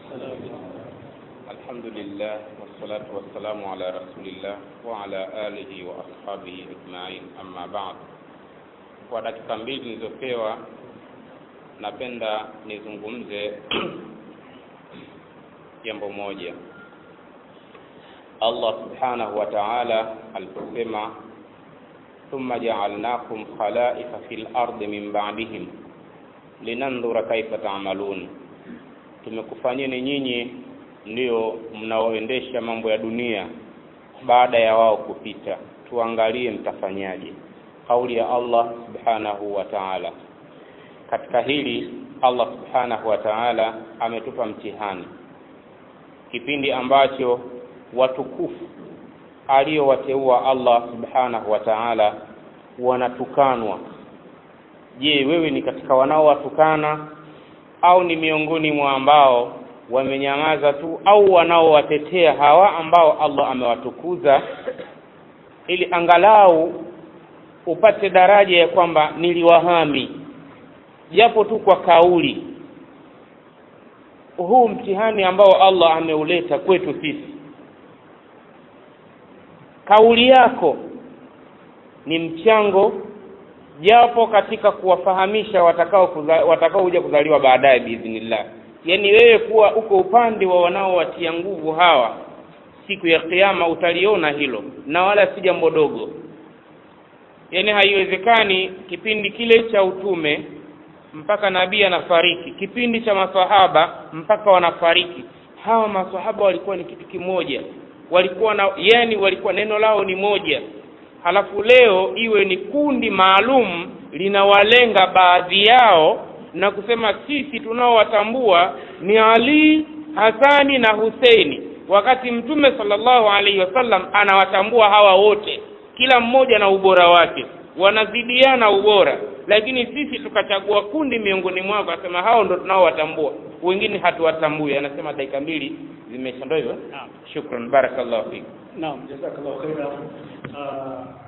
الحمد لله والصلاة والسلام على رسول الله وعلى آله وأصحابه أجمعين أما بعد kwa dakika mbili nilizopewa napenda nizungumze jambo moja Allah subhanahu wa ta'ala aliposema thumma ja'alnakum khalaifa fil ardi min ba'dihim linandhura kaifa ta'malun tumekufanyeni nyinyi ndio mnaoendesha mambo ya dunia baada ya wao kupita tuangalie mtafanyaje kauli ya Allah subhanahu wa ta'ala katika hili Allah subhanahu wa ta'ala ametupa mtihani kipindi ambacho watukufu aliyowateua Allah subhanahu wa ta'ala wanatukanwa je wewe ni katika wanaowatukana au ni miongoni mwa ambao wamenyamaza tu au wanaowatetea hawa ambao Allah amewatukuza ili angalau upate daraja ya kwamba niliwahami japo tu kwa kauli huu mtihani ambao Allah ameuleta kwetu sisi kauli yako ni mchango japo katika kuwafahamisha watakao kuza, watakao kuja kuzaliwa baadaye biidhnillah yaani wewe kuwa uko upande wa wanaowatia nguvu hawa siku ya kiyama utaliona hilo na wala si jambo dogo yaani haiwezekani kipindi kile cha utume mpaka nabii anafariki kipindi cha masahaba mpaka wanafariki hawa masahaba walikuwa ni kitu kimoja walikuwa na yani walikuwa neno lao ni moja halafu leo iwe ni kundi maalum linawalenga baadhi yao na kusema sisi tunaowatambua ni Ali Hasani na Huseini wakati mtume sallallahu alaihi wasallam anawatambua hawa wote kila mmoja na ubora wake wanazidiana ubora lakini sisi tukachagua kundi miongoni mwao akasema hao ndo tunaowatambua wengine hatuwatambui anasema dakika mbili zimeisha ndio hivyo Naam. shukran barakallahu fik Naam, jazakallahu khaira. Uh,